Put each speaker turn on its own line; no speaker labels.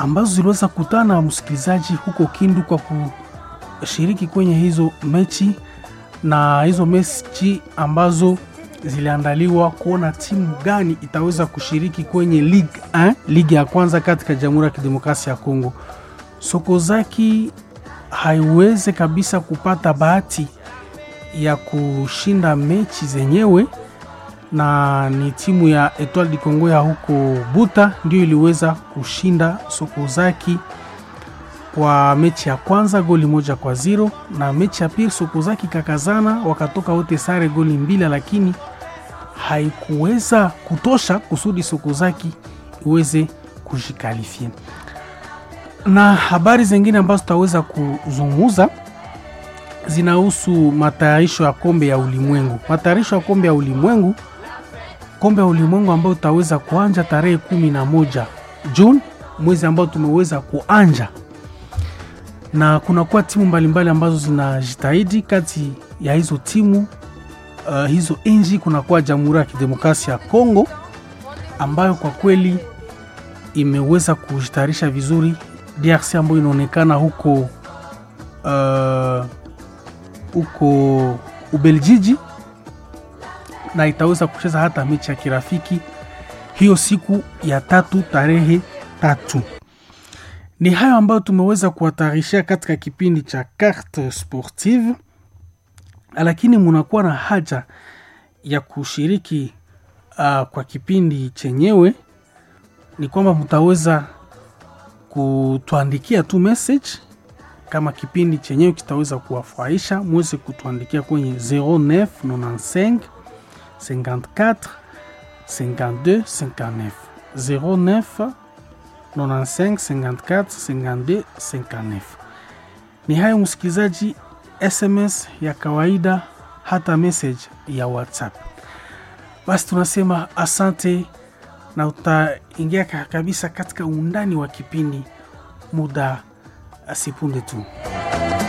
ambazo ziliweza kutana na msikilizaji huko Kindu kwa kushiriki kwenye hizo mechi na hizo mechi ambazo ziliandaliwa kuona timu gani itaweza kushiriki kwenye Ligue 1, ligi ya kwanza katika Jamhuri ya Kidemokrasia ya Kongo. Sokozaki haiweze kabisa kupata bahati ya kushinda mechi zenyewe, na ni timu ya Etoile du Congo ya huko Buta ndio iliweza kushinda Sokozaki kwa mechi ya kwanza goli moja kwa zero, na mechi ya pili Sokozaki kakazana wakatoka wote sare goli mbili, lakini haikuweza kutosha kusudi Sokozaki iweze kujikalifia. Na habari zingine ambazo tutaweza kuzungumza zinahusu matayarisho ya kombe ya ulimwengu. Matayarisho ya kombe ya ulimwengu, kombe ya ulimwengu ambayo utaweza kuanja tarehe kumi na moja Juni, mwezi ambao tumeweza kuanja na kunakuwa timu mbalimbali ambazo zinajitahidi. Kati ya hizo timu uh, hizo nchi kunakuwa Jamhuri ya Kidemokrasia ya Kongo ambayo kwa kweli imeweza kujitayarisha vizuri. DRC ambayo inaonekana huko uh, huko Ubeljiji na itaweza kucheza hata mechi ya kirafiki hiyo siku ya tatu tarehe tatu. Ni hayo ambayo tumeweza kuwatarishia katika kipindi cha Carte Sportive, lakini munakuwa na haja ya kushiriki uh, kwa kipindi chenyewe, ni kwamba mtaweza kutuandikia tu message kama kipindi chenyewe kitaweza kuwafurahisha, mweze kutuandikia kwenye 0995 54 52 59 09 95 54 52 59. Ni hayo msikilizaji, SMS ya kawaida hata message ya WhatsApp. Basi tunasema asante na utaingia kabisa katika undani wa kipindi muda asipunde tu.